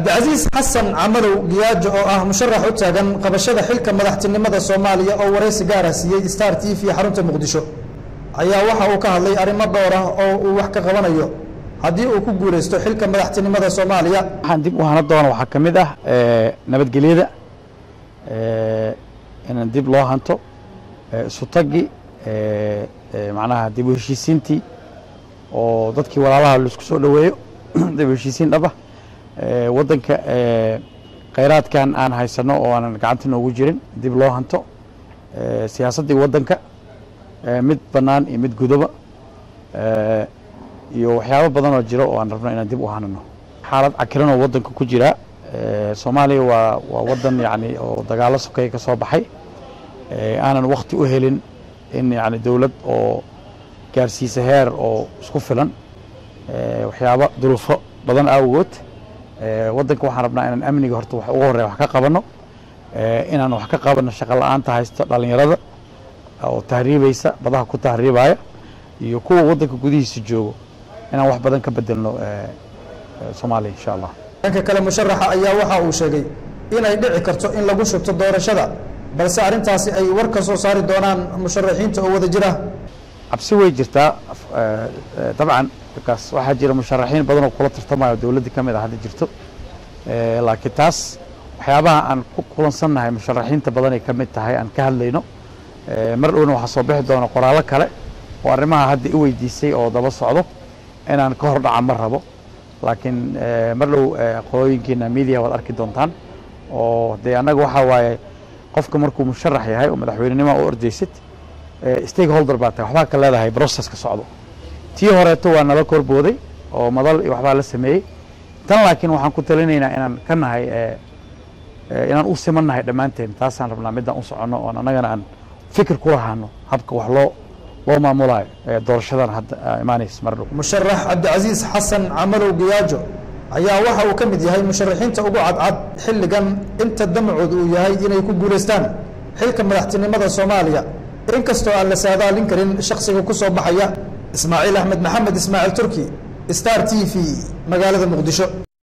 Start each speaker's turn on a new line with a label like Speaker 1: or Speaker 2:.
Speaker 1: cabdicasiis xasan camalow giyaajo oo ah musharax u taagan qabashada xilka madaxtinimada soomaaliya oo waraysi gaara siiyey star t v xarunta muqdisho ayaa waxa uu ka hadlay arrimo dhowr ah oo uu wax ka qabanayo haddii uu ku guulaysto xilka madaxtinimada soomaaliya
Speaker 2: waxaan dib u hana doona waxaa ka mid ah nabadgelyada inaan dib loo hanto isu tagi macnaha dib u heshiisiintii oo dadkii walaalaha laisku soo dhoweeyo dib u heshiisiin dhaba waddanka khayraadkan aan haysano oo aanan gacanta noogu jirin dib loo hanto siyaasaddii waddanka mid bannaan iyo mid gudoba iyo waxyaabo badan oo jiro oo aan rabno inaan dib u hanano xaalad cakiran oo waddanka ku jira soomaaliya waa waa waddan yani oo dagaalo sokeeye ka soo baxay aanan wakti u helin in yani dowlad oo gaarsiisa heer oo isku filan waxyaabo duruufo badan awgood waddanka waxaan rabnaa inaan amniga horta wax ugu horreya wax ka qabanno inaan wax ka qabanno shaqo la-aanta haysto dhallinyarada oo tahriibaysa badaha ku tahriibaya iyo kuwa waddanka gudihiisa joogo inaan wax badan ka bedelno soomaaliya insha allah
Speaker 1: dhanka kale musharaxa ayaa waxa uu sheegay inay dhici karto in lagu shubto doorashada balse arrintaasi ay war ka soo saari doonaan musharaxiinta oo wada jira
Speaker 2: cabsi way jirtaa dabcan markaas waxaa jira musharaxiin badan oo kula tartamayo dowladda ka mid a hadda jirto laakiin taas waxyaabaha aan ku kulansannahay musharaxiinta badanay ka mid tahay aan ka hadlayno mar dhowna waxaa soo bixi doona qoraallo kale oo arrimaha hadda i weydiisay oo daba socdo inaan ka hor dhaca ma rabo laakiin mar dhow qolooyinkiina media waad arki doontaan oo dee annaga waxaa waaye qofka markuu musharax yahay oo madaxweynenima u ordaysid stakeholder baa tahay waxbaa ka leedahay processka socdo tii horeeto waa nala korbooday oo madal iyo waxbaa la sameeyey tan laakiin waxaan ku talinaynaa inaan ka nahay inaan u siman nahay dhammaanteen taasaan rabnaa midaan u soconno oon annagana aan fikir ku lahaano habka wax loo loo maamulayo doorashadan hadda imaanaysa mar dhow
Speaker 1: musharax cabdicasiis xasan camalow giyaajo ayaa waxa uu ka mid yahay musharaxiinta ugu cadcad xilligan inta damacooda uu yahay inay ku guulaystaan xilka madaxtinimada soomaaliya inkastoo aan la saadaalin karin shaksiga ku soo baxaya ismaaciil axmed maxamed ismaaciil turki star t v magaalada muqdisho